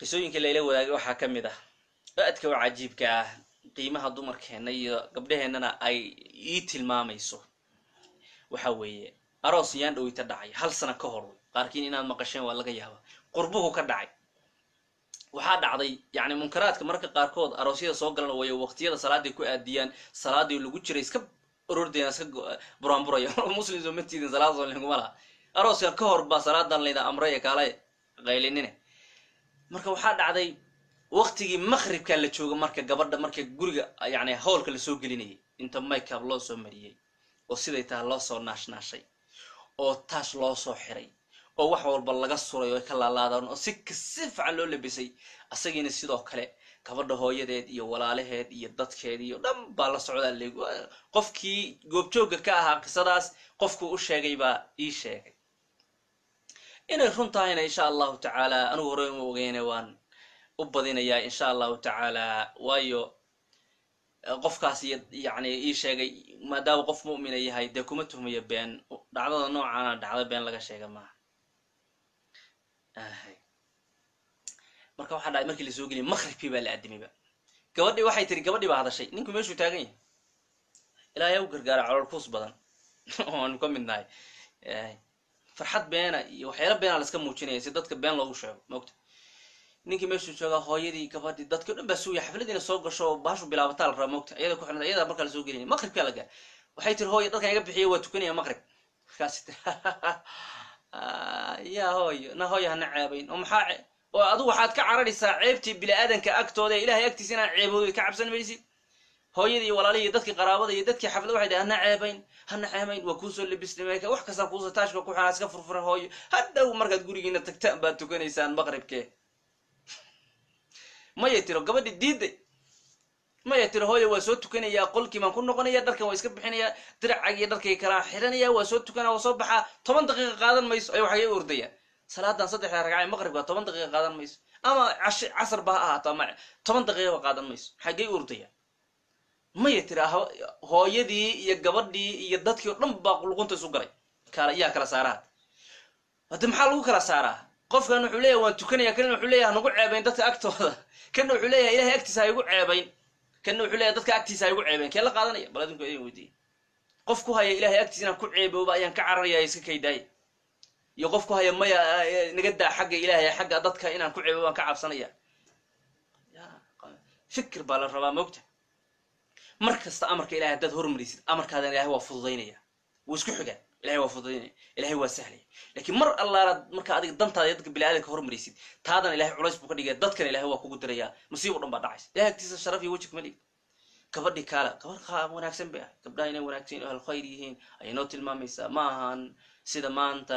qisooyinka layla wadaagay waxaa ka mid ah aadka u cajiibka ah qiimaha dumarkeenna iyo gabdhaheennana ay ii tilmaamayso waxa weeye aroos yaan dhoweyta dhacay hal sano ka hor qaarkiin inaad maqasheen waa laga yaaba qurbuhu ka dhacay waxaa dhacday yani munkaraadka marka qaarkood aroosyada soo galan way waqtiyada salaaday ku aadiyaan salaadii lagu jiray iska urordeen iska buraanburaya muslim soo matiidin salaad soo linguma laha arooska ka hor baa salaadan layda amray kaala qaylinine marka waxaa dhacday waqtigii maqribkaa la jooga marka gabadha marka guriga yani howlka lasoo gelinayay inta makeup loo soo mariyey oo siday taha loo soo naashnaashay oo taash loo soo xiray oo wax walba laga suray oo ka laalaadaan oo si kasi fican loo labisay asagiina sidoo kale gabadha hooyadeed iyo walaalaheed iyo dadkeed iyo dhan baa la socdaa leeg qofkii goobjoogga ka ahaa qisadaas qofkuu u sheegay baa ii sheegay inay run tahayna insha allahu tacaala anigu hore uma ogeyne waan u badinayaa insha allahu tacaala waayo qofkaas yani ii sheegay maadaama qof mu'mina yahay dee kuma tuhmayo been dhacdada noocaana dhacdo been laga sheega maaha marka waxaa dhacay markii lasoo geliya maqribkii baa la aadimayba gabadhii waxay tiri gabadhii baa hadashay ninku meeshuu taagan yahay ilaahay u gargaara calool kuus badan oanu ka mid nahay farxad beena iyo waxyaala beena laska muujinaya si dadka been loogu sheego maogta ninkii meeshuu joogaa hooyadii gabadhii dadkii o dhan baa suuya xafladiina soo gasho oo baashu bilaabataa la raba maogta iyada ku xirnad iyada markaa lasoo gelinaya maqribkaa la gaar waxay tiri hooya dadkan iga bixiya waa tukanaya maqrib markaasi tiri ya hooyo na hooya hana ceebayn oo maxaa oo adigu waxaad ka cararaysaa ceebtii bini-aadanka agtooda ee ilahay agtiisa inaan ceebooday ka cabsan maysid hooyadii iyo walaalihii iyo dadkii qaraabada iyo dadkii xaflad waxay dhahay hana ceebayn hana ceebayn waa kuusoo labisnimeyka wax kastaa kuuso taashka ku xanaa iska furfura hooyo hadhow markaad gurigiina tagtaan baad tukanaysaan maqribkee maya tiro gabadhi diiday maya tiro hooya waa soo tukanayaa qolkii baan ku noqonaya dharkan waa iska bixinayaa diracag iyo dharkay kalaa xiranaya waa soo tukanaya waa soo baxaa toban daqiiqa qaadan mayso ay waxay ordayaan salaadan saddexda ragca maqribka toban daqiiqa qaadan mayso ama casar ba ha ahaato ama toban daqiiqaba qaadan mayso xaggay ordayaan maya tira hooyadii iyo gabadhii iyo dadkii o dhan baa luqunta isu galay kala yaa kala saaraad hadde maxaa lagu kala saaraa qofkan wuxuu leeyahay waan tukanaya kanna wuxuu leeyahay hanagu ceebayn dadka agtooda kanna wuxuu leeyahay ilahay agtiisa ha igu ceebayn kanna wuxuu leeyahay dadka agtiisa ha igu ceebayn kee la qaadanaya bal adinku idin weydiiya qof ku haya ilahay agtiisa inaan ku ceebooba ayaan ka cararaya iska kaydaaya iyo qof ku haya maya naga daa xagga ilaahay xagga dadka inaan ku ceebo baan ka cabsanaya fikir baa la rabaa mogta mar kasta amarka ilahay haddaad hormarisid amarkaadan ilahay waa fududaynaya wuu isku xigaan ilahay waa fududaynaya ilahay waa sahlaya lakiin mar allaalaad marka adiga dantaada iyo dadka bini-aadanka hormarisid taadan ilahay culays buu ka dhigaya dadkan ilahay waa kugu dirayaa masiib o dhan baa dhacaysa ilahay agtiisa sharaf iyo weji kuma dhig gabadhii kaala gabadh wanaagsan bay ah gabdhaha inay wanaagsan ahal khayr yihiin ayay noo tilmaamaysaa ma ahan sida maanta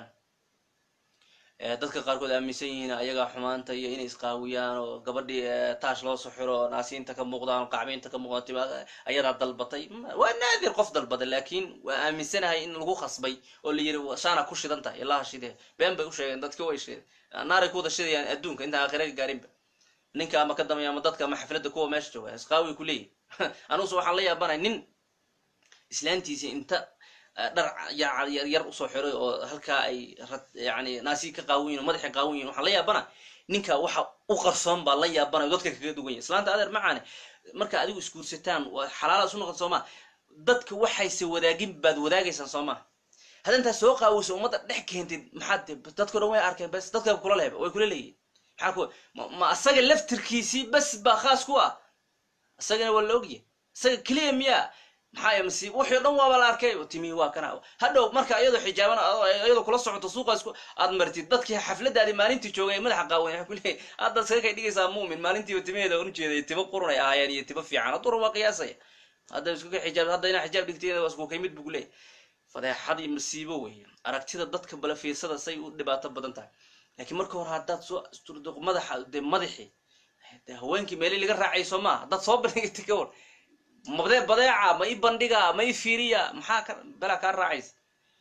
dadka qaarkood aaminsan yihiin ayagaa xumaanta iyo inay isqaawiyaan oo gabadhii taash loo soo xiro naasiinta ka muuqdaan qacbiinta ka muuqdaan ayadaa dalbatay waa naadir qof dalbada laakiin waa aaminsanahay in lagu khasbay oo la yiri shaana ku shidan tahay ilaha shidee been bay u sheegeen dadki way sheegeen naaray ku wada shidayaan adduunka intaan aakhiraga gaarinba ninka ama ka dambeya ama dadka ama xafladda kuwa meesha jooga isqaawi ku leeyahy anuuse waxaan la yaabanay nin islaantiisi inta dhar yaryar usoo xiray oo halkaa ay yani naasi ka qaawan yihin o madaxa qaawan yihin waxaan la yaabana ninka waxa u qarsoon baa la yaabana dadka kaga duwan yahy islaanta adeer macaane marka adigu isguursataan waa xalaala isu noqon soo maa dadka waxayse wadaagin baad wadaagaysaan soo maa hadda intaad soo qaawayso ummadda dhex keentid maxaad dadko dhan way arkeen bes dadka kula lehba way kula leeyihin maxaa ku ma asaga laftirkiisii bes baa khaas ku ah isagana waa la ogyahy isaga keliya miyaa maxaa masiib wixii o dhan waaba la arkay timihi waa kana hadhow marka iyadoo xijaaban iyadoo kula socoto suuqa isku aad martid dadkii xafladaadi maalintii joogay ee madaxa qaawan waxa kuleeyahy hadda iskaga kay dhigaysaa muumin maalintiiba timaheeda un ujeeday timo qurun ay ahaayeen iyo timo fiican haddura waa qiyaasaya hadda isku ka xijaab hadda inaa xijaab dhigtay waa isku kaymid buu kuleeyahy fadeexad iyo masiibo weeye aragtida dadka bala fiirsada say u dhibaato badan tahay laakiin marka hore haddaad soo asturdo madaxa dee madaxii de haweenkii meeli laga raacayso maa haddaad soo bandhigtay ka war mabdee badeeca ma i bandhiga ma i fiiriya maxaa ka belaa kaa raacaysa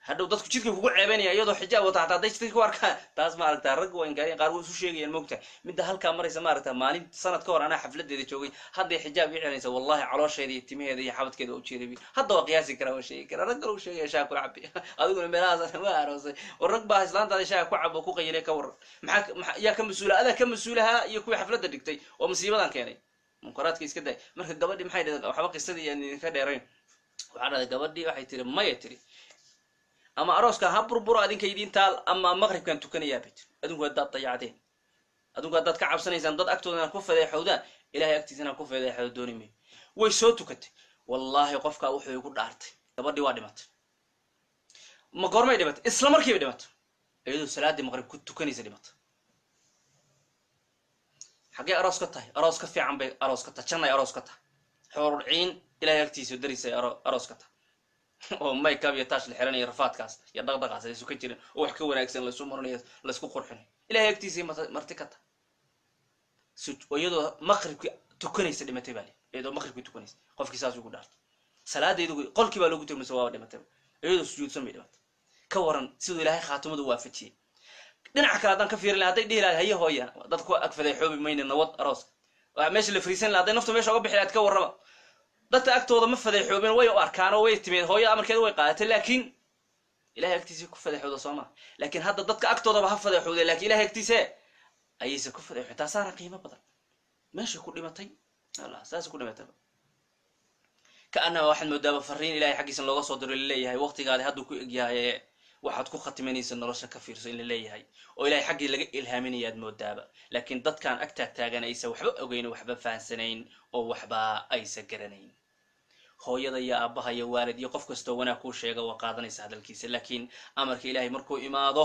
hadhow dadku jidka kugu ceebanaya iyadoo xijaab wata hataa hadday jidka ku arkaan taas maaragta rag waa inkaariyan qaar way isu sheegayaan moogta midda halkaa maraysa maaragta maalin sanad ka hor anaa xafladeeda joogay hadday xijaab ii celinaysa wallahi caloosheeda iyo timaheeda iyo xabadkeeda waa ujeeday hadda waa qiyaasi karaa waa sheegi karaa rag kale u sheegaya shaha kula cabi adiguna meelahaas waa aroosay war rag baa islaantaada shaha ku cabo ku qayilay ka waran maxaa maxaa yaa ka mas-uula adaa ka mas-uulahaa iyo kuwii xafladda dhigtay oo musiibadan keenay munkaraadka iska day marka gabadhii maxay dhahday waxba qisadii aan idinka dheerayn waxaa dhahday gabadhii waxay tiri maya tiri ama arooskan ha burburo adinka idiin taal ama maqribkan tukanayaa bay tiri adinku haddaad dayacdeen adinku haddaad ka cabsanaysaan dad agtooda inaad ku fadeexowdaan ilahay agtiisa inaad ku fadeexowda dooni mayo way soo tukatay wallaahi qofkaa wuxuu igu dhaartay gabadhii waa dhimatay ma goormay dhimatay isla markiiba dhimatay iyadoo salaaddii maqrib ku tukanaysa dhimatay xaggee aroos ka tahay aroos ka fiican bay aroos ka tahay jannay aroos ka tahay xoorul ciin ilahay agtiisa darisay aroos ka tahay oo maykab iyo taash la xiranayo rafaadkaas iyo dhaqdhaqaas aysu ka jirin oo wax ka wanaagsan laysu maranayo laysku qurxinayo ilahay agtiisay marti ka tahay iyadoo maqribkii tukanaysa dhimatay baa li iyadoo maqribkii tukanaysa qofkii saas ugu dhaartay salaadaydu qolkii baa loogu tegmaysa waaba dhimatay iyadoo sujuudsan bay dhimatay ka waran siduu ilaahay khaatimadu waafajiyey dhinaca kale haddaan ka fiirin laha hadday dhihi lahayd haye hooya dad ku ag fadeexoobi mayna nabad arooska waa meesha la fariisan laha hadday naftu meesha uga bixi lahayd ka warrama dadka agtooda ma fadeexoobeen way u arkaan oo way timid hooyada amarkeeda way qaadatay laakiin ilahay agtiisa ku fadeexooda soo maa laakiin hadda dadka agtoodaba ha fadeexoode lakin ilahay agtiise ayaysa ku fadeexood taasaana qiimo badan meeshay ku dhimatay allah saas ku dhimataba ka anama waxaad moodaaba fariin ilahay xaggiisa looga soo diro laleeyahay waqtigaadi hadduu ku egyahay waxaad ku khatimanaysa nolosha ka fiirso in la leeyahay oo ilahay xaggii laga ilhaaminayaad moodaaba laakiin dadkaan ag taagtaagan aysa waxba ogeyn waxba fahansanayn oo waxba aysa garanayn hooyada iyo aabbaha iyo waalid iyo qof kastoo wanaag kuu sheega waa qaadanaysa hadalkiisa laakiin amarka ilaahay markuu imaado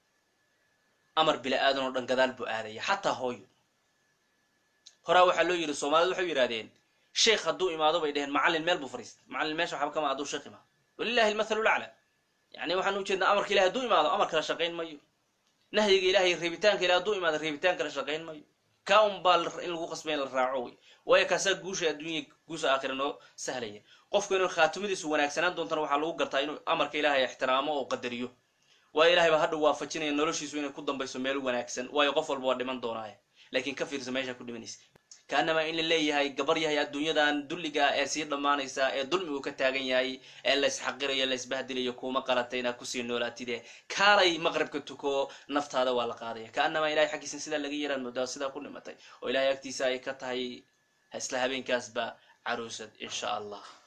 amar bila aadan oo dhan gadaal buu aadaya xataa hooyo horaa waxaa loo yidhi soomaalida waxay yidhahdeen sheekh hadduu imaado bay dheheen macallin meel buu fariista macallin meesha waxba kama hadduu sheekh imaado walilahi almathalu lacla yani waxaan ujeednaa amarka ilahay hadduu imaado amar kala shaqayn mayo nahyiga ilahay reebitaanka ilahay hadduu imaado reebitaan kala shaqayn mayo kaa un baa in lagu qasbay in la raaco wey waayo kaasaa guusha adduunya guusha aakhira noo sahlaya qofku inuu khaatimadiisu wanaagsanaan doontana waxaa lagu gartaa inuu amarka ilaahay ixtiraamo oo qadariyo waayo ilahay baa hadhow waafajinaya noloshiisu inay ku dambayso meel wanaagsan waayo qof walba waa dhiman doonaaye laakiin ka fiirsa meesha ku dhimanaysa kaanama in la leeyahay gabar yahay adduunyadan dulliga ee sii dhammaanaysa ee dulmigu ka taagan yahay ee laysxaqirayo laysbahdilayo kuuma qalata inaad kusii noolaatide kaalay maqribka tuko naftaada waa la qaadaya kaanama ilahay xaggiisa sidaa laga yaraan moodaa sidaa ku dhimatay oo ilahay agtiisa ay ka tahay isla habeenkaasba caruusad insha allah